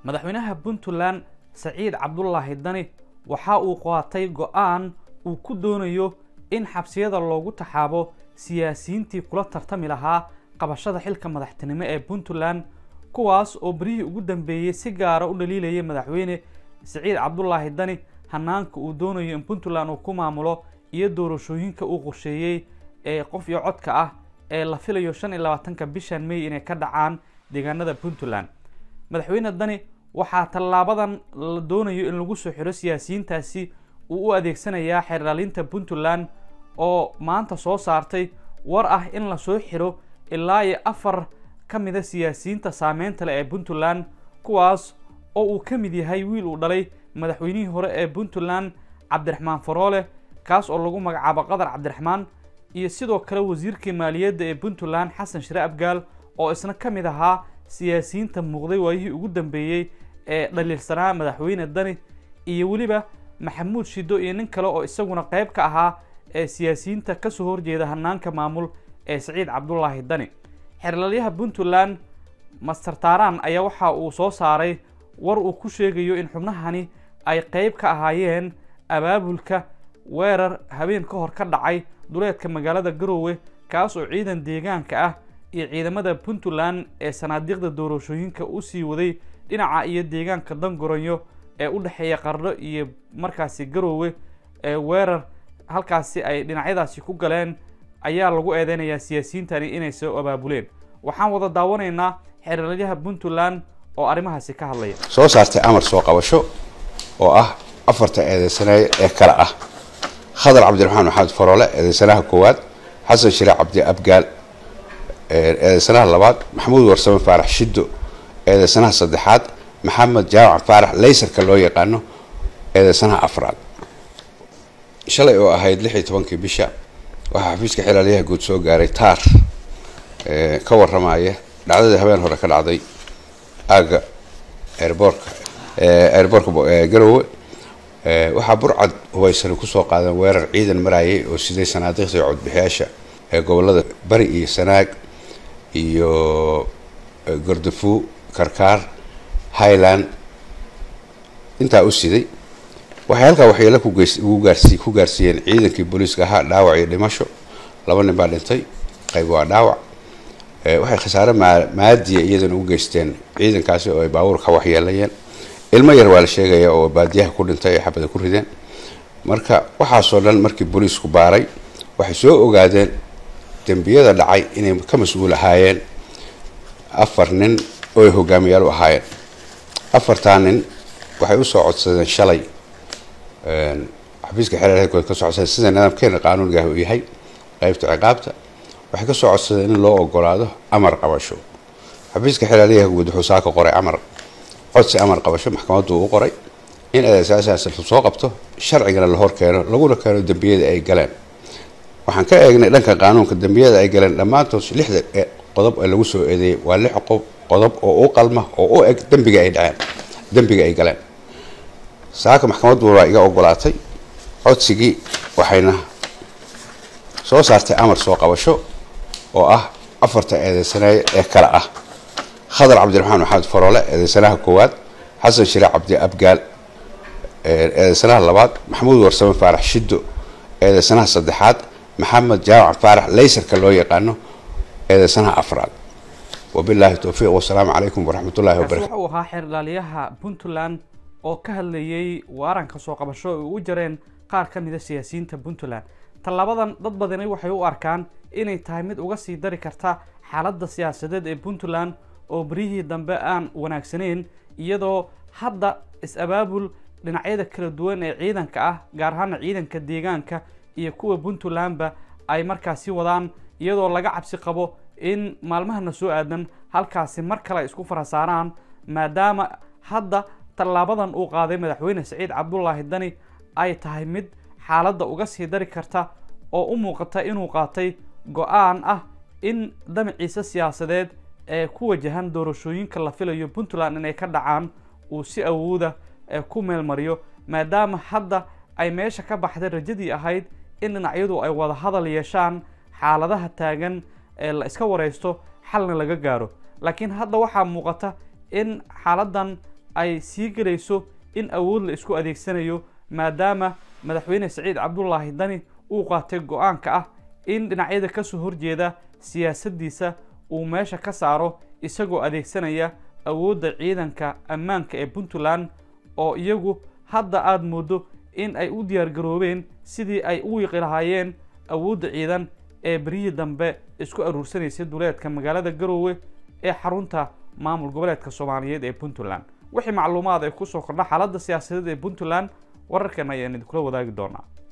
madaxweynaha puntland saciid cabdulaahi dani waxa uu qaatay go-aan uu ku doonayo in xabsiyada loogu taxaabo siyaasiyiintii kula tartami lahaa qabashada xilka madaxtinimo ee puntland kuwaas oo berihii ugu dambeeyey si gaara u dhaliilayay madaxweyne saciid cabdulaahi dani hanaanka uu doonayo in puntland uu ku maamulo iyo doorashooyinka uu qorsheeyey ee qof iyo codka ah ee la filayo shan iyo labaatanka bishan may inay ka dhacaan deegaanada puntland madaxweyne dani waxaa tallaabadan la doonayo in lagu soo xiro siyaasiyiintaasi uu u adeegsanayaa xeerdhalinta puntland oo maanta soo saartay war ah in la soo xiro ilaa iyo afar ka mida siyaasiyiinta saameynta leh ee puntland kuwaas oo uu ka mid yahay wiil uu dhalay madaxweynihii hore ee puntland cabdiraxmaan faroole kaas oo lagu magacaabo qadar cabdiraxmaan iyo sidoo kale wasiirkii maaliyadda ee puntland xasan shire abgaal oo isna ka mid ahaa siyaasiyiinta muuqday waayihii ugu dambeeyey ee dhaliilsanaa madaxweyne dani iyo weliba maxamuud shido iyo nin kale oo isaguna qayb ka ahaa ee siyaasiyiinta kasoo horjeeda hanaanka maamul ee saciid cabdulaahi dani xeerlalyaha puntland master taran ayaa waxa uu soo saaray war uu ku sheegayo in xubnahani ay qayb ka ahaayeen abaabulka weerar habeen ka hor ka dhacay duleedka magaalada garoowe kaas oo ciidan deegaanka ah iyo ciidamada puntland ee sanaadiiqda doorashooyinka usii waday dhinaca iyo deegaanka dangoronyo ee u dhexeeya qardho iyo markaasi garoowe ee weerar halkaasi ay dhinacyadaasi ku galeen ayaa lagu eedeynayaa siyaasiyiintani inay soo abaabuleen waxaan wada daawanaynaa xeeralyaha puntland oo arrimahaasi ka hadlaya soo saartay amar soo qabasho oo ah afarta eedeysanaye ee kale ah khadar cabdiraxmaan maxamed faroole eedeysanaha koowaad xasan shire cabdi abgaal eedeysanaha labaad maxamuud warsame faarax shiddo eedeysanaha saddexaad maxamed jaamac faarax laysarka loo yaqaano eedeysanaha afraad shalay oo ahayd lix iyo tobankii bisha waxaa xafiiska xilaalyaha guud soo gaaray taar ka waramaya dhacdadii habeen hore ka dhacday aaga airboorka airboorka garowe waxaa burcad hubaysani kusoo qaadan weerar ciidan marayay oo siday sanaadiiqda codbixiyaasha ee gobolada bari iyo sanaag iyo gordafuu karkaar highland intaa u siday waxay halkaa waxyeelo kugu gaarsi ku gaarsiiyeen ciidankii booliiska ahaa dhaawac iyo dhimasho laba nin baa dhintay qayb waa dhaawac waxay khasaare maadiya iyadana u geysteen ciidankaasi oo ay baabuurka waxyeelayeen ilmo yar waa la sheegaya oo baadiyaha ku dhintay ay xabada ku rideen marka waxaasoo dhan markii booliisku baaray waxay soo ogaadeen dembiyada dhacay inay ka mas-uul ahaayeen afar nin oo ay hogaamiyaal u ahaayeen afartaa nin waxay usoo codsadeen shalay xafiiska xeerarkood ka soo codsadeen sida nidaamkeena qaanuunigaah uu yahay qaybta ciqaabta waxay kasoo codsadeen in loo ogolaado amar qabasho xafiiska xeeraryaha guud wuxuu saaka qoray amar codsi amar qabasho maxkamaddu uu qoray in adeesaasaas lasoo qabto sharcigana la hor keeno laguna keeno dembiyada ay galeen waxaan ka eegnay dhanka qaanuunka dembiyada ay galeen dhammaantood lixda qodob ee lagu soo eedeeyey waa lix qodob oo u qalma oo u eg dembiga ay dhaceen dembiga ay galeen saaka maxkamaddu waa iga ogolaatay codsigii waxayna soo saartay amar soo qabasho oo ah afarta eedeysanaye ee kale ah khadar cabdiraxmaan maxamed faroole eedeysanaha koowaad xasan shire cabdi abgaal eedeysanaha labaad maxamuud warsame faarax shiddo eedeysanaha saddexaad maxamed jaamac faarax laysarka loo yaqaano eedeysanaha afraad wabilaahi towfiiq wasalaamu calaykum waraxmat ullahi wabarakatu waxa uu ahaa xeerdhaalyaha puntland oo ka hadlayay waaranka soo qabasho ay ugu jareen qaar ka mida siyaasiyiinta puntland tallaabadan dad badani waxay u arkaan inay tahay mid uga sii dari karta xaaladda siyaasadeed ee puntland oo beryihii dambe aan wanaagsanayn iyadoo hadda is-abaabul dhinacyada kala duwan ee ciidanka ah gaar ahaana ciidanka deegaanka iyo kuwa puntlandba ay markaasi wadaan iyadoo laga cabsi qabo in maalmahana soo aadan halkaasi mar kale ay isku farasaaraan maadaama hadda tallaabadan uu qaaday madaxweyne saciid cabdulaahi dani ay tahay mid xaaladda uga sii dari karta oo u muuqata inuu qaatay go-aan ah in damaciisa siyaasadeed ee ku wajahan doorashooyinka la filayo puntland inay ka dhacaan uu si awooda ku meelmariyo maadaama hadda ay meesha ka baxday rajadii ahayd in dhinacyadu ay wada hadal yeeshaan xaaladaha taagan ee la iska waraysto xalna laga gaaro laakiin hadda waxaa muuqata in xaaladan ay sii gelayso in awood la isku adeegsanayo maadaama madaxweyne saciid cabdulaahi dani uu qaatay go-aanka ah in dhinacyada kasoo horjeeda siyaasaddiisa uu meesha ka saaro isagoo adeegsanaya awoodda ciidanka ammaanka ee puntland oo iyagu hadda aada mooddo in ay u diyaargaroobeen sidii ay u wiiqi lahaayeen awoodda ciidan ee beryihii dambe isku aruursanaysay duleedka magaalada garoowe ee xarunta maamul goboleedka soomaaliyeed ee puntland wixii macluumaad ay kusoo kordha xaaladda siyaasadeed ee puntland wararkan ayaan idinkula wadaagi doonaa